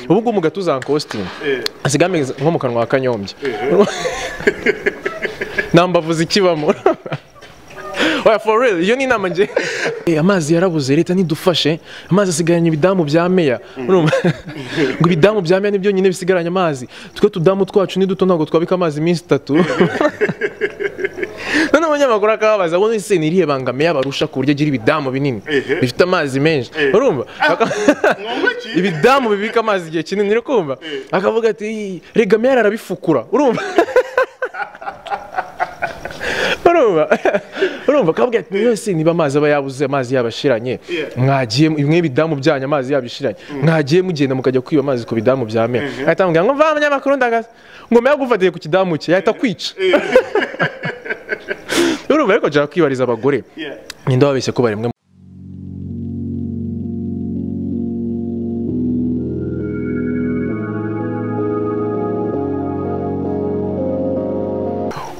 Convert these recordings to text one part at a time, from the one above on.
ubu ngubu mu gatuza kositimu asigaye ameze nko mu kanwa ka kanyombya nta mbavu zikibamo oya for real iyo ni inama nge amazi yarabuze leta ntidufashe amazi asigaranye ibidamu bya meya urumva ngo ibidamu bya meya nibyo nyine bisigaranye amazi twe tudamu twacu ni duto ntabwo twabika amazi iminsi itatu none abanyamakuru akababaza ngo ese ni irihe banga meya barusha ku buryo agira ibidamu binini bifite amazi menshi urumva ibidamu bibika amazi igihe kinini uri kumva akavuga ati rega meya arabifukura urumva urumva urumva akabwira ati yose niba amazi aba yabuze amazi yabashiranye mwagiye mwe ibidamu byanyu amazi yabishiranye mwagiye mugenda mukajya kwiba amazi ku bidamu bya meya ahita amubwira ngo mva abanyamakuru ndagaza ngo meya agufatiye ku kidamu cye yahita akwica urumva ariko nshaka kwibariza abagore ninde wabeshye ko bari mwe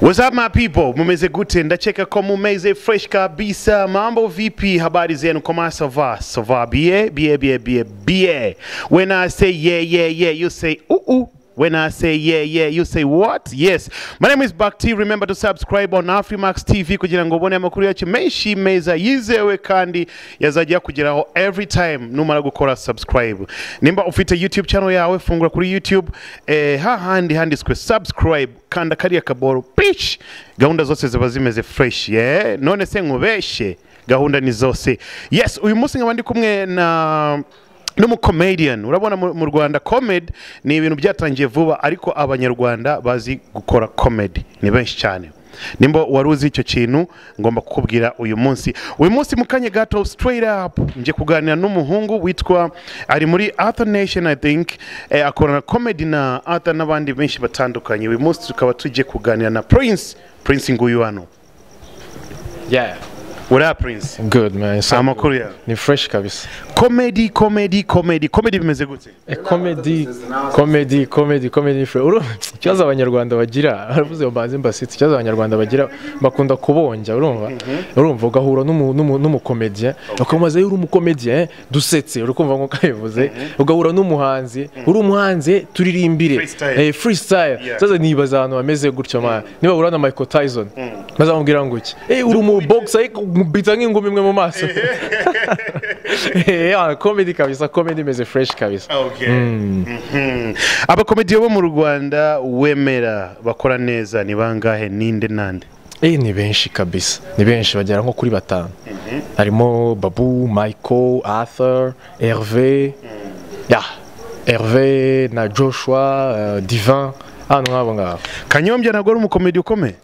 What's up my people? Mumeze gute? Ndacheka ko mumeze fresh kabisa. Mambo vipi? Habari zenu kama sava? Sava bie bie bie bie bie. When I say yeah yeah yeah, you say ooh ooh. When I say yeah, yeah, you say what? Yes. My name is Bakti. Remember to subscribe on Afrimax TV kugira ngo ubone amakuru yacu menshi meza yizewe kandi yazajya kugeraho every time numara gukora subscribe. Nimba ufite YouTube channel yawe fungura kuri YouTube eh, hahandi handitswe subscribe kanda kariya kaboro pish gahunda zose ziba zimeze fresh yeah? none se nkubeshe gahunda ni zose yes uyu munsi nkaba ndi kumwe na n'umukomedian urabona mu mu rwanda comedy ni ibintu byatangiye vuba ariko abanyarwanda bazi gukora comedy ni benshi cyane nimba wari uzi icyo kintu ngomba kukubwira uyu munsi uyu munsi mu kanya gato straight up ngiye kuganira n'umuhungu witwa ari muri arthur nation i think eh, akorana comedy na arthur n'abandi benshi batandukanye uyu munsi tukaba tugiye kuganira na prince prince nguyu hano yeah uriya prince good man so amakuru yawe ni fresh kabisa comedy comedy comedy comedy bimeze gute Eh, comedy comedy comedy comedy fre uru ikibazo abanyarwanda bagira aravuze ngo mbanze mbasitse ikibazo abanyarwanda bagira bakunda kubonja urumva urumva ugahura n'umu- n'umu- n'umukomediya ukamubaza "Eh, uri umukomediya eh? dusetse uri kumva nk'uko abivuze ugahura n'umuhanzi uri umuhanzi eh, turirimbire Freestyle. Eh, freestyle sasa nibaza ahantu bameze gutyo ma niba uhura na Michael Tyson bazamubwira ngo iki eh uri umubogisa ariko umubita nk'ingumi imwe mu maso eh ah, comedy kabisa comedy imeze fresh kabisa Mhm. abakomediyo bo mu rwanda wemera bakora neza ni bangahe ninde nande Eh ni benshi kabisa ni benshi bagera nko kuri batanu harimo babu michael arthur herve ya herve na joshua eh, divin ahantu nk'abo ngabo kanyombya ntabwo ari umukomediyo ukomeye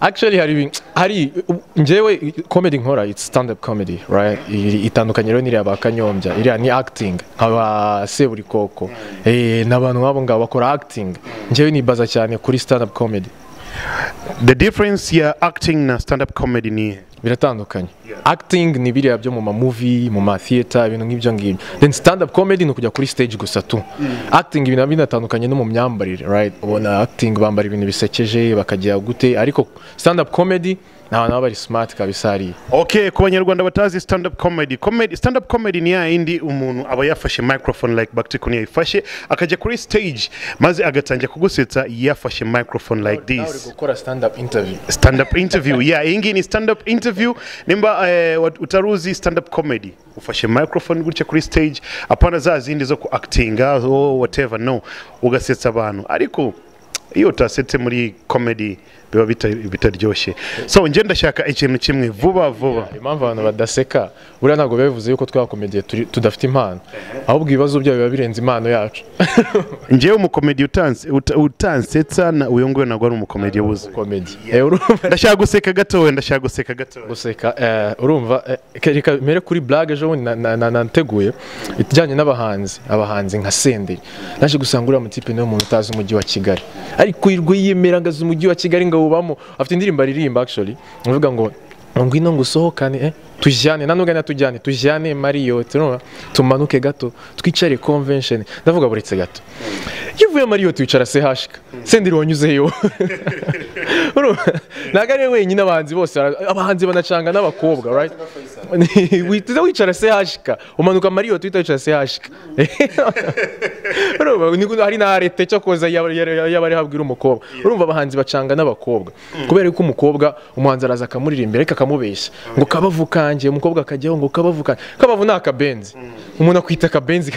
actually hari ibin- hari njyewe comedy nkora it's stand up comedy right I- itandukanye rero n'iriya ba kanyombya iriya ni acting nkaba seburikoko eh n'abantu nk'abo ngabo bakora acting njyewe nibaza cyane kuri stand up comedy the difference ya acting na stand up comedy ni iyihe? biratandukanye acting ni biriya byo mu mamuvi mu matheatre ibintu nk'ibyo ngibyo then stand up comedy ni ukujya kuri stage gusa tu acting ibintu binatandukanye no mu myambarire right ubona acting bambara ibintu bisekeje bakagira gute ariko stand up comedy ni abantu baba bari smart kabisa hariya okay ku banyarwanda batazi stand up comedy comedy stand up comedy ni ya yindi umuntu aba yafashe microphone like baktikuni yayifashe akajya kuri stage maze agatangira kugusetsa yafashe microphone like this gukora stand up interview stand up interview yeah iyi ngiyi ni stand up interview nimba eh, wat- utaruzi stand up comedy ufashe microphone gutya kuri stage apana za zindi zo ku actinga oh, whatever no ugasetsa abantu ariko iyo utasetse muri comedy biba bita- bitaryoshye so njye ndashaka ikintu kimwe vuba vuba impamvu abantu badaseka buriya ntabwo biba bivuze yuko twakomediye turi- tudafite impano ahubwo ibibazo byabo biba birenze impano yacu njyewe umukomedi utanse- uta- utansetsa na uyu nguyu ntabwo ari umukomedi ubuze comedy Eh, urumva ndashaka guseka gatoya ndashaka guseka gatoya guseka eh, urumva eh, ke- reka mere kuri blague ejo bundi na- na- na- nateguye ijyanye n'abahanzi abahanzi nka senderi naje gusanga uriya mutipe niwe muntu utazi umujyi wa kigali ariko yirwa yiyemera ngo azi umujyi wa kigali ngo awubamo afite indirimbo aririmba actually avuga ngo ngwino ngo usohokane eh, tujyane nanubwo natujyane tujyane mariyoti urumva tumanuke gato twicare convention ndavuga buretse gato iyo uvuye mariyoti wicara sehashika senderi wanyuzeyo Urumva? ntabwo ari we wenyine abahanzi bose bara- abahanzi banacanga n'abakobwa right witiza wicara se hashika umanuka mariyoti uhita wicara se hashika urumva ni- hari n'arete cyo koza yabari habwira umukobwa urumva abahanzi bacanga n'abakobwa kubera ko umukobwa umuhanzi araza akamuririmbira ariko akamubeshya ngo kabavu kanjye umukobwa akajyaho ngo kabavu kanjye kabavu ni akabenzi umuntu akwita akabenzi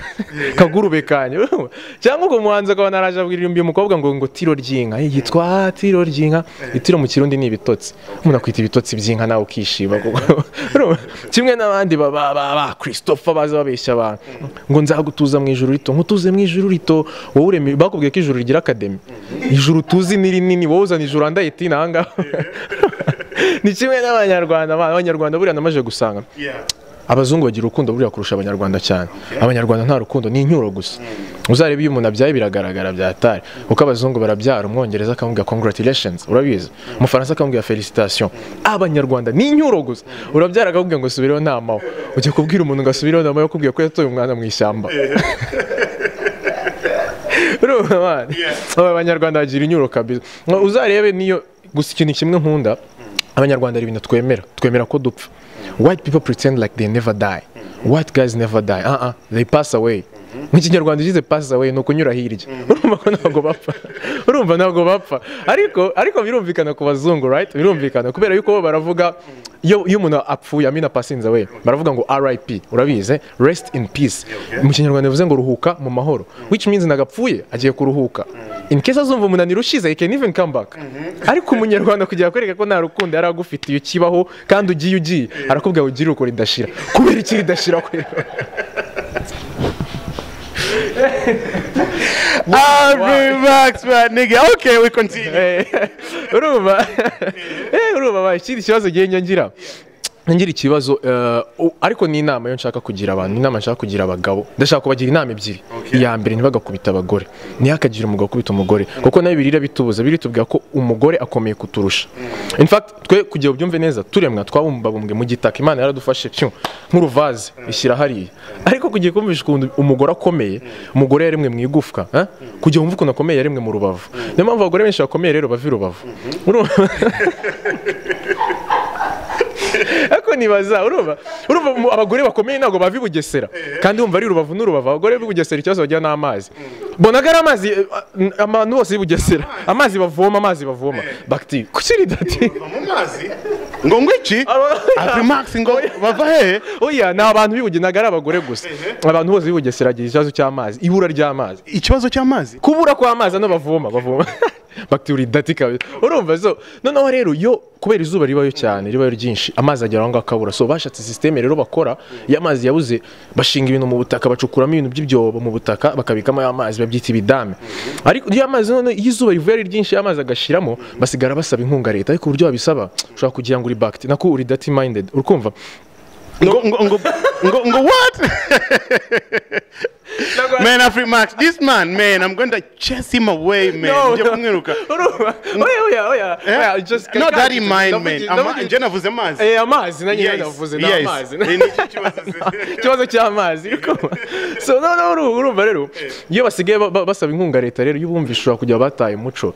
kagurube kanjye urumva? cyangwa ngo umuhanzi akaba naraje abwiririmbiye umukobwa ngo ngo tiro ry'inka Eh, yitwa tiro ry'inka itiro mu kirundi ni ibitotsi umuntu akwita ibitotsi by'inka nawe ukishima kuko urumva? kimwe n'abandi ba ba ba ba christopher baza babeshya abantu ngo nzagutuza mu ijuru rito nkutuze mu ijuru rito wowe uremeye bakubwiye ko ijuru rigira akademi ijuru tuzi ni rinini wowe uzana ijuru andaye tini ahangaha ni kimwe n'abanyarwanda abanyarwanda buriya namaze gusanga abazungu bagira urukundo buriya kurusha abanyarwanda cyane abanyarwanda nta rukundo ni inyuro gusa uzareba iyo umuntu abyaye biragaragara byatari kuko abazungu barabyara umwongereza akamubwira congratulations urabizi umufaransa akamubwira felicitation abanyarwanda ni inyuro gusa urabyara akakubwira ngo subireho ntamaho ujya kubwira umuntu ngo asubireho ntamaho akubwira ko yatoye umwana mu ishyamba urumva abana abanyarwanda bagira inyuro kabisa Ngo uzarebe niyo gusa ikintu kimwe nkunda abanyarwanda hari ibintu twemera twemera ko dupfa white people pretend like they never die white guys never die uh -uh. they pass away mu kinyarwanda ugize pass away ni ukunyura hirya urumva ko ntabwo bapfa urumva ntabwo bapfa ariko ariko birumvikana ku bazungu right birumvikana kubera yuko bo baravuga iyo iyo umuntu apfuye amina pasinze we baravuga ngo RIP urabizi rest in peace mu kinyarwanda bivuze ngo ruhuka mu mahoro which means nagapfuye agiye kuruhuka in case azumva umunaniro ushize he can even come back ariko umunyarwanda kugira kwereka ko nta rukundo yari agufitiye ukibaho kandi ugiye ugiye arakubwira ngo ugire uko ridashira kubera iki ridashira kubera I'll relax, my nigga. Okay, we continue. Eh, urumva Eh, urumva ba ikindi kibazo ngiye nyongira ngira ikibazo eh, u- ariko ni inama yo nshaka kugira abantu ni inama nshaka kugira abagabo ndashaka kubagira inama ebyiri iya mbere ntibagakubita abagore ntihakagire umugabo ukubita umugore kuko nayo birira bitubuza biri tubwira ko umugore akomeye kuturusha in fact twe kugira ubyumve neza turemwa twabumbabumbwe mu gitaka imana yaradufashe pyu nk'uruvaze ishyira hariya ariko kugiye kumvisha ukuntu umugore akomeye umugore yaremwe mu igufwa eh? kugira wumve ukuntu akomeye yaremwe mu rubavu niyo mpamvu abagore benshi bakomeye rero bava i rubavu Urumva? ariko nibaza urumva urumva mu- abagore bakomeye ntabwo bava i bugesera kandi wumva ari rubavu n'urubavu abagore b'i bugesera ikibazo bagira ni amazi bonaga ari amazi eh, a- abantu bose b'i bugesera amazi bavoma amazi bavoma bakiti kuki ridati ngo ngwiki Aba- aprimax ngo bava he oya ni abantu b'i ntabwo ari abagore gusa abantu bose b'i bugesera bagira ikibazo cy'amazi ibura ry'amazi ikibazo cy'amazi kubura kw'amazi ano bavoma bavoma bakituri dati kabisa urumva so noneho rero yo kubera izuba ribayo cyane ribayo ryinshi amazi agera aho ngaho akabura so bashatse sisiteme rero bakora iyo amazi yabuze bashinga ibintu mu butaka bacukuramo ibintu by'ibyobo mu butaka bakabikamo ya mazi babyita ibidame ariko iyo amazi none iyo izuba rivuye ari ryinshi ya mazi agashiramo basigara basaba inkunga leta ariko uburyo babisaba ushobora kugira ngo uri bakiti nako uri dati mayindedi urumva ngo ngo ngo ngo ngo what man aprimax this man man i'm going to chase him away man No, ngiye no. kumwiruka urumva oya oya oya oya, just- not that in mind Ndavugi- man Ama- ndavugi- nje navuze amazi Eh, amazi nanjye Yes, navuze ni yes. amazi Eh, ni iki kibazo se? ikibazo cy'amazi ariko so noneho uru- urumva rero iyo basigaye ba- ba- basaba inkunga leta rero iyo ubumva ishobora kujya bataye umuco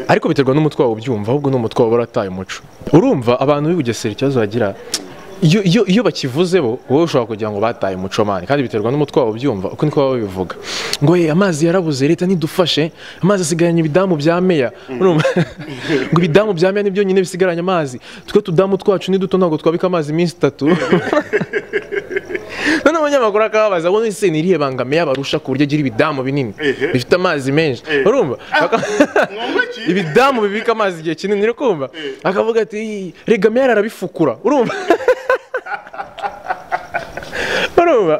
ariko biterwa n'umutwe wawe ubyumva ahubwo n'umutwe wawe warataye umuco urumva abantu bibugesera ikibazo bagira iyo, iyo, iyo bakivuze bo wowe ushobora kugira ngo bataye umuco mani kandi biterwa n'umutwe wawe ubyumva uko niko baba babivuga ngo ye amazi yarabuze leta nidufashe amazi asigaranye ibidamu bya meya urumva ngo ibidamu bya meya nibyo nyine bisigaranye amazi twe tudamu twacu ni duto ntabwo twabika amazi iminsi itatu none abanyamakuru akababaza ngo nese ni irihe banga meya barusha ku buryo agira ibidamu binini Ehe. bifite amazi menshi urumva Baka- ngo ngwiki ibidamu bibika amazi igihe kinini uri kumva akavuga ati "Ii, rega meya arabifukura urumva urumva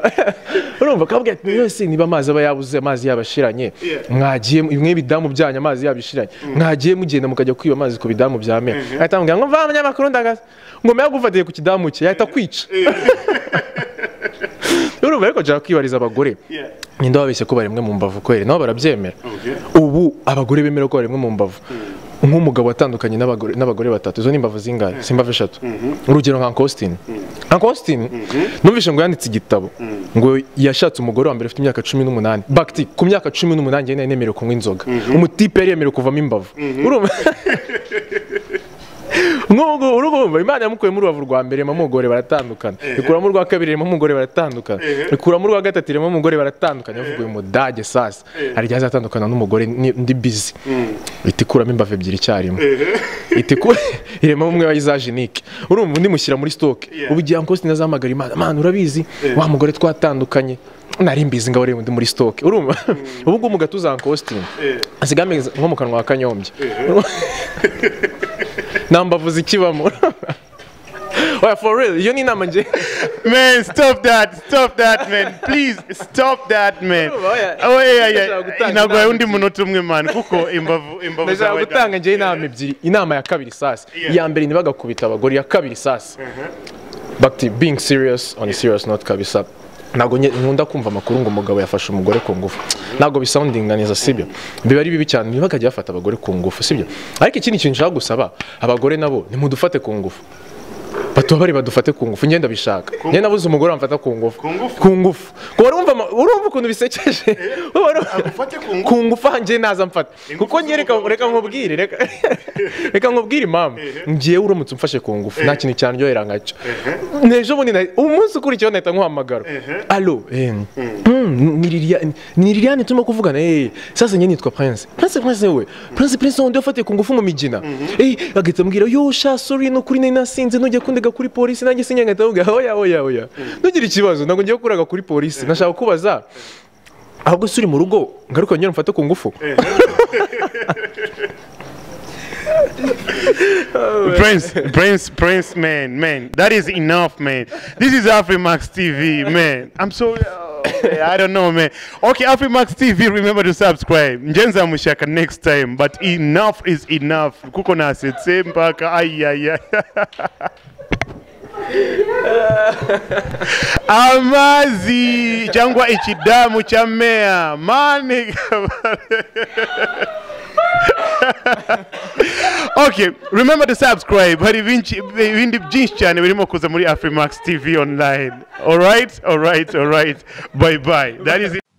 urumva akavuga ati yose niba amazi aba yabuze amazi yabashiranye mwagiye mwe ibidamu byanyu amazi yabishiranye mwagiye mugenda mukajya kwiba amazi ku bidamu bya meya ahita amubwira ngo mva abanyamakuru ndagaza ngo meya agufatiye ku kidamu cye yahita akwica urumva ariko nshaka kwibariza abagore Yeah. ninde wabeshye ko baremwe mu mbavu kweri nabo barabyemera Okay. ubu abagore bemera ko baremwe mu mbavu nk'umugabo watandukanye n'abagore n'abagore batatu izo ni imbavu zingahe si imbavu eshatu urugero nka Austin Austin numvise ngo yanditse igitabo ngo yashatse umugore wa mbere ufite imyaka cumi n'umunani bakiti ku myaka cumi n'umunani njye nari nemerewe kunywa inzoga umutipe yari yemerewe kuvamo imbavu urumva nk'ubu urumva imana yamukuye muri rubavu rwa mbere irema umugore baratandukana ikuramo urwa kabiri irema umugore baratandukana ikuramo urwa gatatu irema umugore baratandukana yavuga uyu mudage sasa hari igihe azatandukana n'umugore ni- ndi bizi iti kuramo imbavu ebyiri icyarimwe iti ku irema umwe wa izajenike urumva undi mushyira muri sitoke Yeah. ubu igihe ankosi nazahamagara imana mana urabizi wa mugore twatandukanye nari mbizi ngaho undi muri sitoke urumva ubu ngubu mugatuza ankositini asigaye ameze nko mu kanwa ka kanyombya nta mbavu zikibamo Oya, for real iyo ni inama nge Man, stop that, stop that, man. Please, stop that, man. Oya. Oh, yeah, Ndashaka yeah. gutanga Inagoye inama undi munota umwe, man. Kuko imbavu, imbavu ndashaka zawe da- gutanga njyewe inama ebyiri inama ya kabiri sasa Yeah. iya mbere ntibagakubita abagore iya kabiri sasa back to being serious on a serious note kabisa ntabwo nye- nkunda kumva amakuru ngo umugabo yafashe umugore ku ngufu ntabwo bisoundinga neza sibyo biba ari bibi cyane ntibakajya bafata abagore ku ngufu sibyo ariko ikindi kintu nshaka gusaba abagore nabo nimudufate ku ngufu batubabare badufate ku ngufu ngenda bishaka njye nabuze umugore wamfata ku ngufu ngufu? ku ngufu Kuko urumva ama- urumva ukuntu bisekeje Agufate ku ngufu? ku ngufu hanjye naza mfata kuko njye reka z'umugabo reka nkubwire reka reka nkubwire impamvu ngiye uramutse umfashe ku ngufu nta kintu cyandyohera nkacyo n'ejo bundi na- umunsi ukurikiyeho nahita nkuhamagara alo eh, mm, ni Liliane- ni liliane turimo kuvugana eh, sasa njye nitwa prince prince prince we prince prince wundi wafatiye ku ngufu mu migina Eh, agahita ambwira yo sha sorry ni ukuri nari nasinze nujya kundega kuri polisi nanjye sinjya ngahita mvuga oya oya oya ntugire ikibazo ntabwo ngiye kuraga kuri polisi nashaka kubaza ahubwo se uri mu rugo ngaruka nyine mfate ku ngufu Prince, Prince, Prince, man, man, that is enough, man. This is Afrimax TV, man. I'm so, oh, man, I don't know, man. Okay, Afrimax TV, remember to subscribe. Njenza Mushaka next time, but enough is enough. Kuko nasetse mpaka ay ay ay. Amazi cyangwa ikidamu cya meya mani okay remember to subscribe hari ibinci- ibindi byinshi cyane birimo kuza muri afrimax tv online alright alright alright bye bye that is it.